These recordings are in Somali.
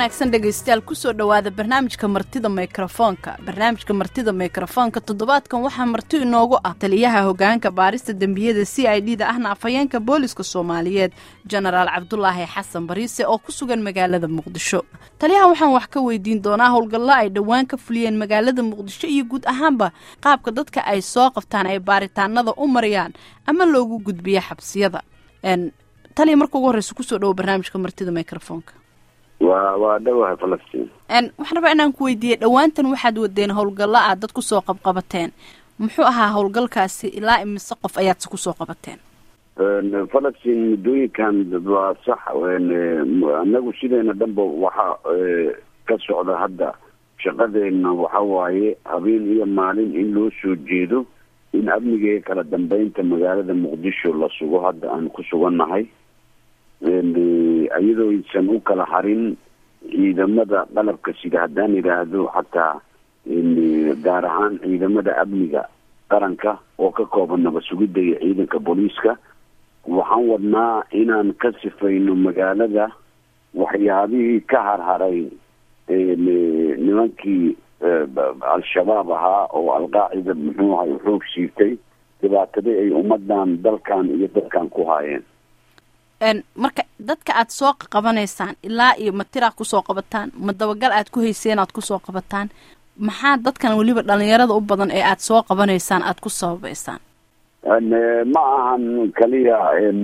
wanaagsan dhegaystayaal kusoo dhowaada barnaamijka martida mikrofoonka barnaamijka martida mikrofoonka toddobaadkan waxaa marti inoogu ah taliyaha hogaanka baarista dembiyada c i d da ahna afhayeenka booliska soomaaliyeed jenaraal cabdulaahi xasan bariise oo ku sugan magaalada muqdisho taliyaha waxaan wax ka weydiin doonaa howlgallo ay dhowaan ka fuliyeen magaalada muqdisho iyo guud ahaanba qaabka dadka ay soo qabtaan ay baaritaanada u mariyaan ama loogu gudbiya xabsiyada taliya marka ugu horreysa kusoo dhowo barnaamijka martida microfoonka wa waa dhawahay falastiin waxaan rabaa inaan ku weydiiyey dhowaantan waxaad wadeen howlgallo aad dad kusoo qabqabateen muxuu ahaa howlgalkaasi ilaa imise qof ayaadse kusoo qabateen falastiin muddooyinkan waa sax anagu sideena dhanba waxaa ka socda hadda shaqadeena waxa waaye habeen iyo maalin in loo soo jeedo in amniga iyo kala dambeynta magaalada muqdisho la sugo hadda aan ku sugannahay iyadoo aysan u kala harin ciidamada qalabka sida haddaan idhaahdo xataa gaar ahaan ciidamada amniga qaranka oo ka kooban naba sugidda iyo ciidanka booliiska waxaan wadnaa inaan ka sifayno magaalada waxyaabihii ka harharay nimankii al-shabaab ahaa oo alqaacida muxuu ahay xoog siirtay dhibaatadii ay ummadan dalkan iyo dadkan ku haayeen marka dadka aad soo qabanaysaan ilaa iyo ma tiraad kusoo qabataan ma dabagal aad ku hayseen aad kusoo qabataan maxaa dadkan weliba dhalinyarada u badan ee aad soo qabanaysaan aad ku sababeysaan ma ahan kaliya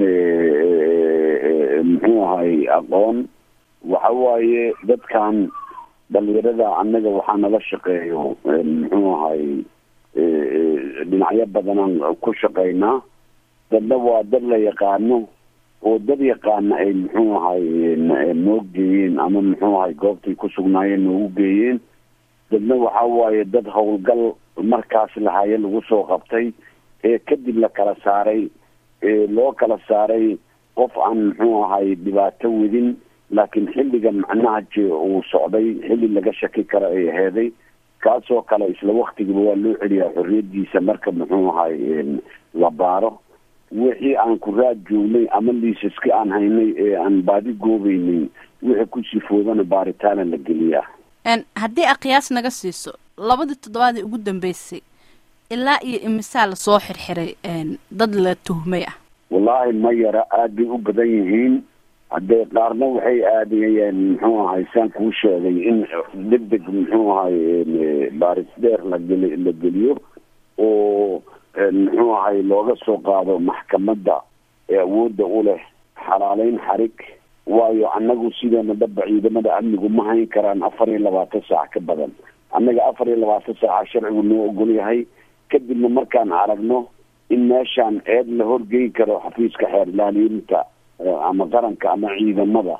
muxuu ahay aqoon waxa waaye dadkan dhalinyarada annaga waxaa nala shaqeeyo muxuu ahay dhinacyo badanaan ku shaqaynaa dadna waa dad la yaqaano oo dad yaqaana ay muxuu ahay noo geeyeen ama muxuu ahay goobtay ku sugnaayeen noogu geeyeen dadna waxa waaye dad howlgal markaas lahaye lagu soo qabtay ee kadib la kala saaray loo kala saaray qof aan muxuu ahay dhibaato wedin laakiin xilliga macnaha je uu socday xilli laga shaki karo ay aheeday kaasoo kale isla waktigiiba waa loo celiyaa xorriyadiisa marka muxuu ahay la baaro wixii aan ku raad joognay ama liisaski aan haynay ee aan baadi goobeynay wixii ku sifoodana baaritaana la geliyaa haddii aqiyaas naga siiso labadii toddobaadii ugu dambeysay ilaa iyo imisaa lasoo xirxiray dad la tuhmay ah wallaahi ma yara aad bay u badan yihiin haddee qaarna waxay aadayeen muxuu ahay saan kuu sheegay in deg deg muxuu ahay baaris dheer lageli la geliyo oo muxuu ahay looga soo qaado maxkamadda ee awoodda u leh xalaaleyn xarig waayo annagu sideena dhaba ciidamada amnigu ma hayn karaan afar iyo labaatan saac ka badan annaga afar iyo labaatan saaca sharcigu noo ogol yahay kadibna markaan aragno in meeshaan eed la horgeyn karo xafiiska xeerlaaliinta ama qaranka ama ciidamada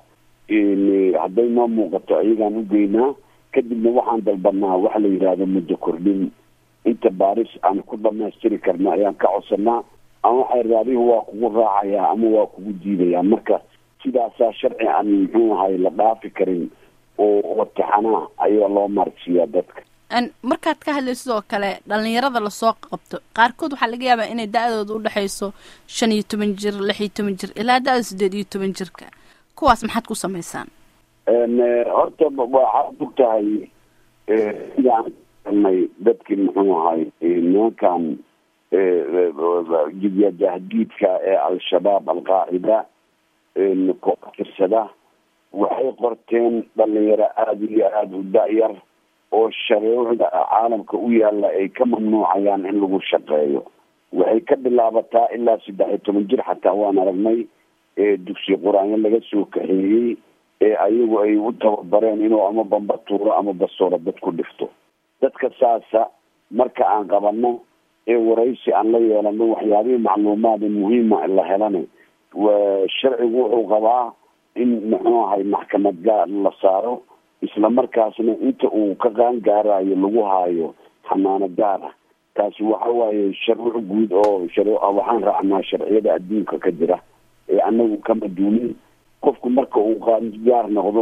hadday noo muuqato iyagaan u geynaa kadibna waxaan dalbanaa waxa la yidhaahdo muddo kordhin inta baaris aan ku dhamaystiri karna ayaan ka codsanaa ama xeerraadihu waa kugu raacayaa ama waa kugu diidayaa marka sidaasaa sharci aan muxuu ahay la dhaafi karin oo watixanaa ayaa loo maarsiiyaa dadka markaad ka hadlay sidoo kale dhalinyarada lasoo qabto qaarkood waxaa laga yaabaa inay da-dooda udhexayso shan iyo toban jir lix iyo toban jir ilaa da-da sideed iyo toban jirka kuwaas maxaad ku samaysaan horta waxaad og tahay sidaan nay dadkii muxuu ahay nimankan jidya jahdiidka ee al-shabaab al-qaacida tirsada waxay qorteen dhalinyaro aada iyo aada u da-yar oo shareecda caalamka u yaalla ay ka mamnuucayaan in lagu shaqeeyo waxay ka bilaabataa ilaa saddex iyo toban jir xataa waan aragnay ee dugsi qur-aanyo laga soo kaxeeyey ee ayagu ay u tababareen inuu ama bamba tuuro ama basoora dad ku dhifto dadka saasa marka aan qabano ee waraysi aan la yeelano waxyaabihii macluumaada muhiima la helana sharcigu wuxuu qabaa in muxuu ahay maxkamad gaar la saaro isla markaasna inta uu ka qaan gaarayo lagu haayo xanaano gaar ah taasi waxa waaye sharci guud oo waxaan raacnaa sharciyada adduunka ka jira ee anagu kama duunin qofku marka uu qaangaar noqdo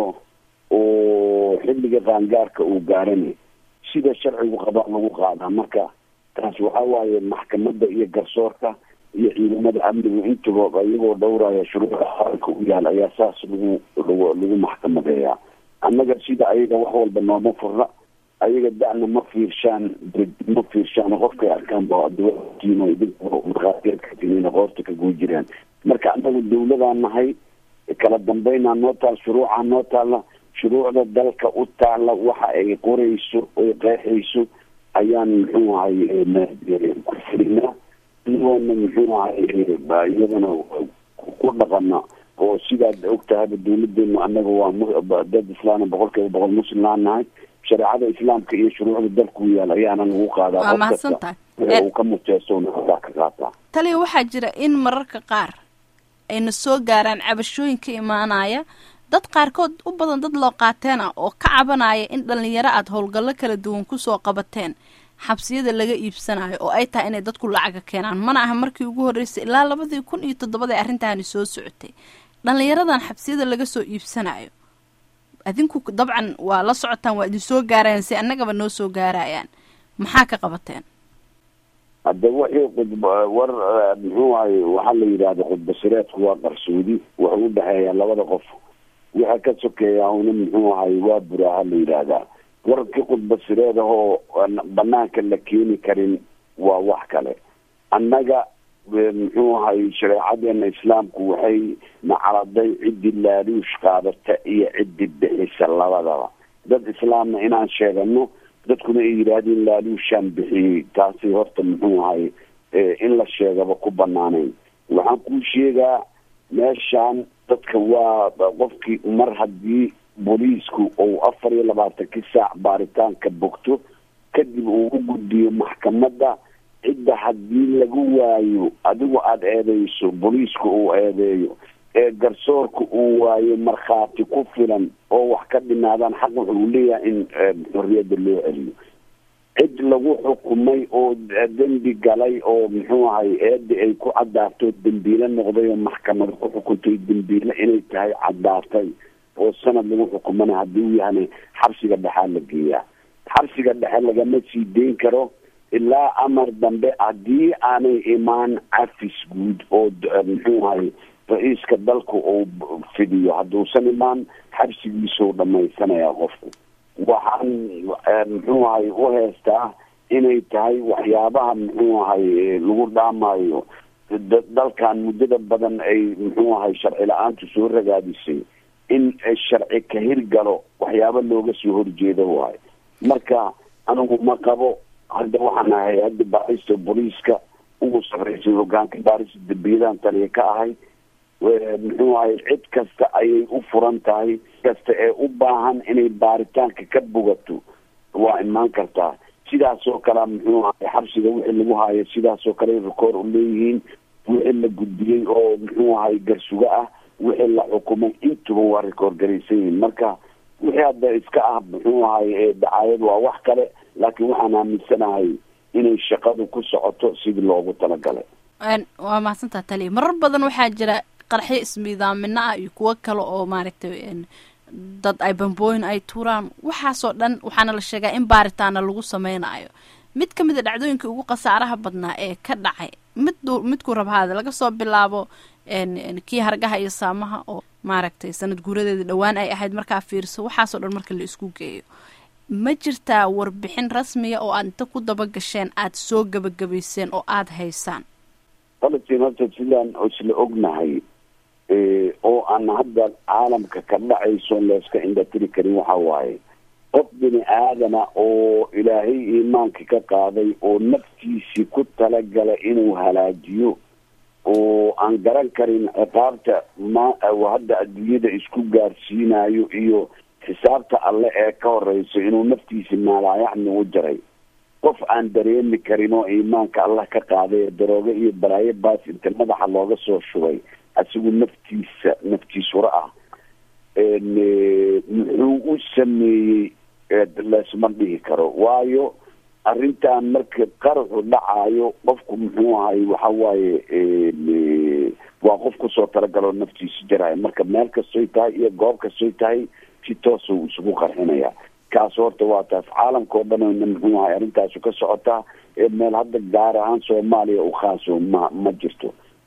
oo xilliga qaangaarka uu gaarana sida sharcigu qabaa lagu qaadaa marka taas waxa waaye maxkamadda iyo garsoorka iyo ciidamada amnigu intuba iyagoo dhowraya shuruucda qaranka u yaal ayaa saas lagu lagu lagu maxkamadeeyaa annaga sida ayaga wax walba nooma furna ayaga da'na ma fiirshaan ma fiirshaan qofkay arkaan ba dawlatiino idinmarkhaatiyaadkatiin qoorta ka guu jiraan marka annagu dawladaan nahay kala dambeynaa noo taal shuruucaa noo taalla shuruucda dalka u taalla waxa ay qorayso oy qeexayso ayaan muxuu ahay ku filinaa iyagoona muxuu ahay iyadana ku dhaqana oo sidaad ogtahayba dawladeenu annaga waa dad islaam boqol kiiba boqol muslimnaan nahay shareecada islaamka iyo shuruucda dalku yaal ayaana lagu qaadaa waa mahadsantahay uu ka muteesoona halkaa ka qaataa taliya waxaa jira in mararka qaar ayna soo gaaraan cabashooyin ka imaanaya dad qaarkood u badan dad loo qaateen ah oo ka cabanaya in dhalinyaro aada howlgallo kala duwan kusoo qabateen xabsiyada laga iibsanayo oo ay tahay inay dadku lacaga keenaan mana aha markii ugu horreysay ilaa labadii kun iyo toddobada arrintaani soo socotay dhalinyaradan xabsiyada laga soo iibsanayo adinku dabcan waa la socotaan waa idin soo gaarayaan si annagaba noo soo gaarayaan maxaa ka qabateen hadda wixii qudb war muxuu ahay waxaa la yidhahda khudbasireedku waa qarsoodi wuxuu udhexeeyaa labada qof waxa ka sokeeya una muxuu ahay waa buraaha la yidhaahdaa warkii khudbasireed ahoo banaanka la keeni karin waa wax kale annaga muxuu ahay shareecadeena islaamku waxay nacaladay ciddii laaluush qaadata iyo ciddii bixisa labadaba dad islaamna inaan sheegano dadkuna ay yidhaahdeen laaluushaan bixiyey taasi horta muxuu ahay in la sheegaba ku banaaneyn waxaan kuu sheegaa meeshaan dadka waa qofkii mar haddii booliisku uu afar iyo labaatankii saac baaritaanka bogto kadib uu u gudbiyo maxkamadda cidda haddii lagu waayo adigu aada eedeyso booliisku uu eedeeyo ee garsoorka uu waayo markhaati ku filan oo wax ka dhinaadaan xaq wuxuu leeyahay in xorriyadda loo celiyo cid lagu xukumay oo dembi galay oo muxuu ahay eedi ay ku caddaarto dembiile noqday oo maxkamada ku xukuntay dembiile inay tahay caddaartay oo sanad lagu xukumana haddii uu yahana xabsiga dhexaa la geeyaa xabsiga dhexe lagama sii deyn karo ilaa amar dambe haddii aanay imaan cafis guud oo muxuu ahay ra-iiska dalku uu fidiyo hadduusan imaan xabsigiisuu dhamaysanayaa qofku waxaan muxuu ahay u heestaa inay tahay waxyaabaha muxuu ahay lagu dhaamayo dalkan muddada badan ay muxuu ahay sharci la-aantu soo ragaadisay in sharci ka hirgalo waxyaaba looga soo horjeedo waayo marka anigu ma qabo hadda waxaan ahay hadda baarista booliiska ugu sarreysay hogaanka baarista dambiyadaan taliya ka ahay muxuu ahay cid kasta ayay u furan tahay kasta ee u baahan inay baaritaanka ka bogato waa imaan kartaa sidaasoo kale muxuu ahay xabsiga wixii lagu haayo sidaasoo kale rekoor u leeyihiin wixii la gudbiyey oo muxuu ahay garsuga ah wixii la xukumay intuba waa rekoor garaysan yihiin marka wixii hadda iska ah muxuu ahay dacaayad waa wax kale laakiin waxaan aaminsanahay inay shaqadu ku socoto sidii loogu talagalay waa mahadsantaa taliya marar badan waxaa jira qarxyo ismiidaamino ah iyo kuwo kale oo maaragtay dad ay bambooyin ay tuuraan waxaasoo dhan waxaana la sheegaa in baaritaana lagu sameynayo mid ka mid a dhacdooyinkii ugu khasaaraha badnaa ee ka dhacay mid midkuu rabhaada laga soo bilaabo kii hargaha iyo saamaha oo maaragtay sanad guuradeeda dhowaan ay ahayd markaa fiirso waxaasoo dhan marka la isku geeyo ma jirtaa warbixin rasmiya oo aad inta ku daba gasheen aada soo gabagabayseen oo aada haysaan qalatiin horta sidaan isla ognahay oo aan hadda caalamka ka dhacayso layska indhatiri karin waxa waaye qof bini aadama oo ilaahay iimaanka ka qaaday oo naftiisii ku talagala inuu halaajiyo oo aan garan karin ciqaabta ma hadda adduunyada isku gaarsiinayo iyo xisaabta alle ee ka horeyso inuu naftiisi maalaayacni u jaray qof aan dareemi karin oo iimaanka allah ka qaaday daroogo iyo balaayo baas inta madaxa looga soo shubay asigu naftiisa naftiisura ah muxuu u sameeyey laysma dhihi karo waayo arrintan marka qaraxu dhacaayo qofku muxuu ahay waxa waaye waa qof kusoo talagaloo naftiisa jaraayo marka meel kastoy tahay iyo goob kastoy tahay si toosa uu isugu qarxinaya kaas horta waa taas caalamka oo dhanna muxuu ahay arrintaasu ka socotaa ee meel hadda gaar ahaan soomaaliya u khaaso ma ma jirto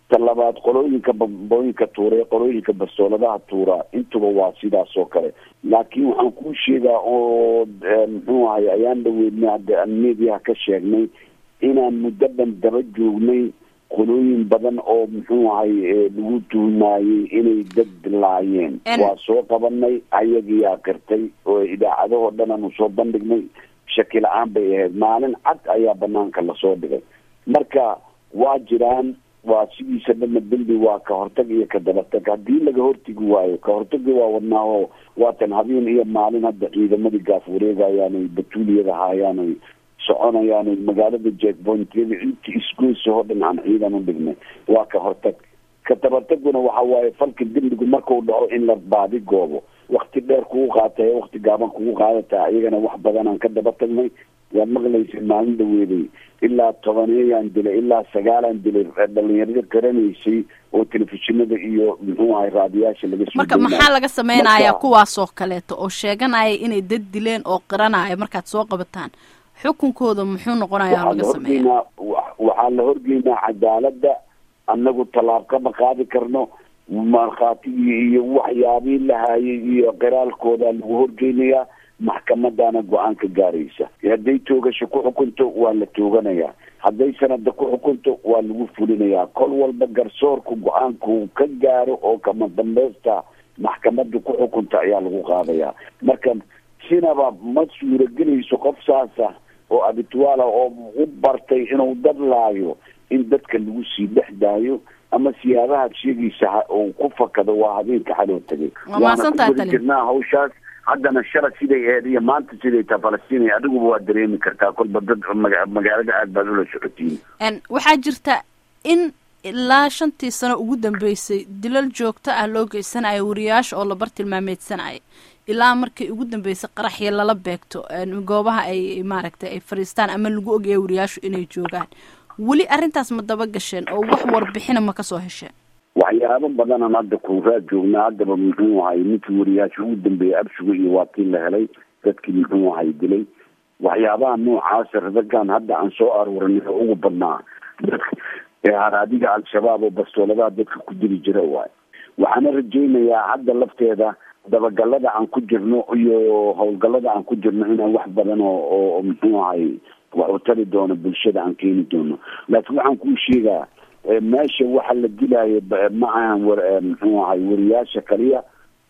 ta labaad qolooyinka bambooyinka tuura qolooyinka bastooladaha tuura intuba waa sidaas oo kale laakiin waxaan kuu sheegaa oo muxuu ahay ayaan dhaweydnay hadda aan mediaha ka sheegnay inaan muddo dhan daba joognay qolooyin badan oo muxuu ahay lagu tuhmaayey inay dad dilaayeen waa soo qabanay ayagiyaa qirtay oo idaacadahoo dhan aanu soo bandhignay shaki la-aan bay ahayd maalin cad ayaa banaanka lasoo dhigay marka waa jiraan waa sidiisa dhama dembi waa ka hortag iyo ka dabatag haddii laga hortegi waayo ka hortagi waa wadnaaho waatan habeen iyo maalin hadda ciidamadii gaaf wareegayaanay batuuliyada haayaanay soconayaanay magaalada jackpointyada inti isgoysa oo dhan aan ciidan u dhignay waa ka hortag ka dabataguna waxa waaye falka dembigu markau dhaco in la baadi goobo wakti dheer kugu qaatay wakti gaaban kugu qaadataa iyagana wax badan aan ka daba tagnay waad maqlaysa maalin dhaweeday ilaa tobaneeyaan dilay ilaa sagaalaan dilay dhalinyarada garanaysay oo telefishinada iyo muxuu ahay raadiyaasha laga soo marka maxaa laga sameynaya kuwaasoo kaleeto oo sheeganaya inay dad dileen oo qiranaya markaad soo qabataan xukunkooda muxuu noqonaya laga sameeya waxaa la horgeynaa cadaalada annagu tallaab kama qaadi karno markhaatigii iyo waxyaabii la haayay iyo qiraalkooda lagu horgeynayaa maxkamadana go-aan ka gaaraysa hadday toogasho ku xukunto waa la tooganayaa hadday sanada ku xukunto waa lagu fulinayaa kol walba garsoorku go-aanku ka gaaro oo kama dambeysta maxkamada ku xukunta ayaa lagu qaadayaa marka sinaba ma suuragelayso qof saasa oo abitwaala oo u bartay inuu dad laayo in dadka lagu sii dhex daayo ama siyaabaha sheegaysa uu ku fakado waa habeenka xaloo tagay waana ku gudi jirnaa hawshaas haddana shala siday aheyd iyo maanta siday taha falastiin adiguba waa dareemi kartaa kolba dad magaalada aad baad ula socotiin waxaa jirta in ilaa shantii sano ugu dambeysay dilal joogto ah loo geysanayo wariyaasha oo la bartilmaameedsanaya ilaa markii ugu dambeysay qaraxya lala beegto goobaha ay maaragtay ay fadhiistaan ama lagu ogaya wariyaashu inay joogaan weli arrintaas ma daba gasheen oo wax warbixina ma kasoo hesheen waxyaabo badanaan hadda kuuraad joognaa haddaba muxuu ahay ninkii wariyaasha ugu dambeeyay abshigo iyo waa tii la helay dadkii muxuu ahay dilay waxyaabaha noocaasa radagan hadda aan soo aruurinay oo ugu badnaa dadka ee haraadiga al-shabaab oo bastooladaha dadka ku dili jira waay waxaana rajaynayaa hadda lafteeda dabagalada aan ku jirno iyo howlgalada aan ku jirno inaan wax badan oo oo muxuu ahay wax u tari doono bulshada aan keeni doono laakiin waxaan kuu sheegaa meesha waxa la dilaayo ma ahan war muxuu ahay wariyaasha kaliya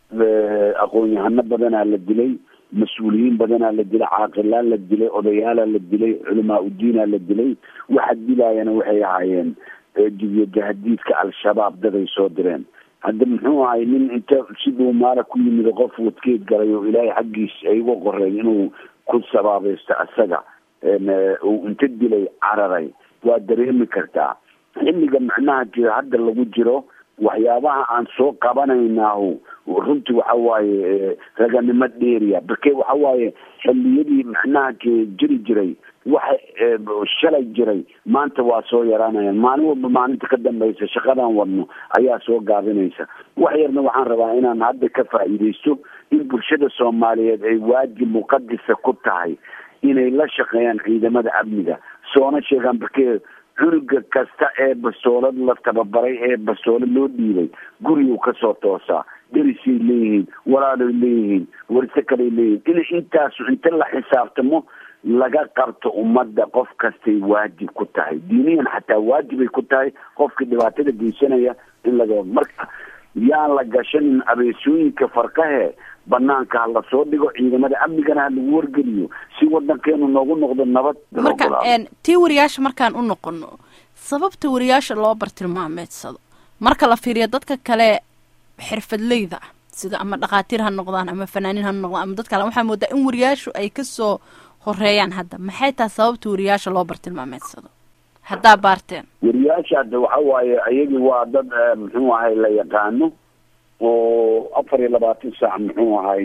aqoon-yahano badanaa la dilay mas-uuliyiin badanaa la dilay caaqilaa la dilay odayaalaa la dilay culamaa udiinaa la dilay waxa dilaayana waxay ahaayeen jibiyo jahadiidka al-shabaab daday soo direen hadda muxuu ahay nin inta siduu maala ku yimid qof wadkeed galay oo ilaahay xaggiis ay uga qoreen inuu ku sabaabaysto isaga uu inta dilay cararay waa dareemi kartaa xilliga macnaha jiro hadda lagu jiro waxyaabaha aan soo qabanaynaahu runtii waxa waaye raganimo dheeriya barke waxa waaye xilliyadii macnaha jiri jiray waxa shalay jiray maanta waa soo yaraanayaan maalin walba maalinta ka dambaysa shaqadan wadno ayaa soo gaabinaysa wax yarna waxaan rabaa inaan hadda ka faa'iidaysto in bulshada soomaaliyeed ay waajib muqadisa ku tahay inay la shaqeeyaan ciidamada amniga soona sheegaan barke cunuga kasta ee bastoolad la tababaray ee bastoolad loo dhiibay guriguu kasoo toosaa derisay leeyihiin walaalay leeyihiin warse kaley leeyihiin in intaasu inta la xisaabtamo laga qabto ummadda qof kastay waajib ku tahay diiniyan xataa waajibay ku tahay qofkii dhibaatada geysanaya in laga marka yaan la gashanin abeesooyinka farkahe banaanka ha lasoo dhigo ciidamada amnigana ha lagu wargeliyo si wadankeenu noogu noqdo nabad marka tii wariyaasha markaan u noqono sababta wariyaasha loo bartilmaameedsado marka la fiiriyo dadka kale xirfadleyda ah sida ama dhakhaatiir ha noqdaan ama fanaaniin ha noqdaan ama dad kale waxaa moodaa in wariyaashu ay kasoo horeeyaan hadda maxay tahay sababta wariyaasha loo bartilmaameedsado haddaa baarteen wariyaasha hadda waxa waaye ayagii waa dad muxuu ahay la yaqaano oo afar iyo labaatan saac muxuu ahay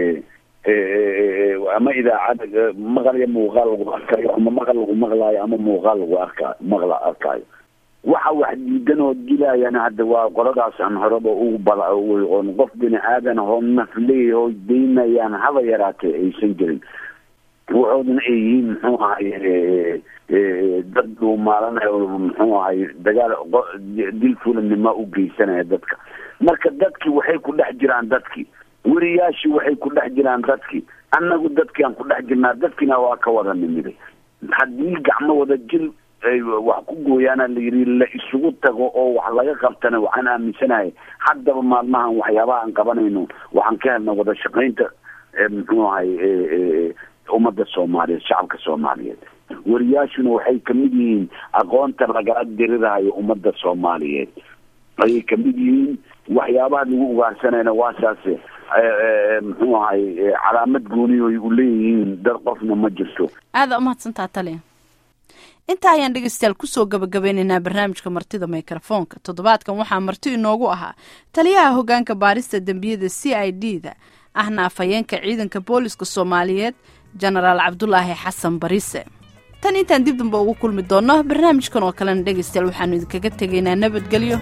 ama idaacada maqal iyo muuqaal lagu arkayo ama maqal lagu maqlaayo ama muuqaal lagu arka maqla arkaayo waxa wax diidan oo dilaayana hadda waa qoladaas aan horeba ugu bala qof bini aadan oo nafleey oo daynayaan haba yaraatee aysan jirin waxoodana ay yihiin muxuu ahay dad dhuumaalanayo muxuu ahay dagaal dil fulanima u geysanaya dadka marka dadkii waxay ku dhex jiraan dadkii weriyaashii waxay ku dhex jiraan dadkii annagu dadkii aan ku dhex jirnaa dadkiina waa ka wada nimiday haddii gacmo wada jil ay wax ku gooyaana la yidhi la isugu tago oo wax laga qabtana waxaan aaminsanahay haddaba maalmahan waxyaabaha aan qabanayno waxaan ka helna wada shaqaynta muxuu ahay ummadda soomaaliyeed shacabka soomaaliyeed wariyaashuna waxay kamid yihiin aqoonta lagala dirirahayo ummadda soomaaliyeed ayay kamid yihiin waxyaabaha lagu ugaarsanayna waa saase muxuu ahay calaamad gooniyoy u leeyihiin dad qofna ma jirto aada umahadsantaa taliya intaa ayaan dhegeystayaal kusoo gabagabeynaynaa barnaamijka martida mikrofoonka toddobaadkan waxaa marti inoogu ahaa taliyaha hogaanka baarista dembiyada c i d da ahna afhayeenka ciidanka booliska soomaaliyeed jenaraal cabdulaahi xasan barise tan intaan dib damba ugu kulmi doonno barnaamijkan oo kalena dhegeystayaal waxaanu idinkaga tegaynaa nabadgelyo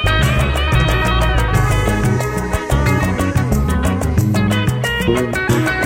thank you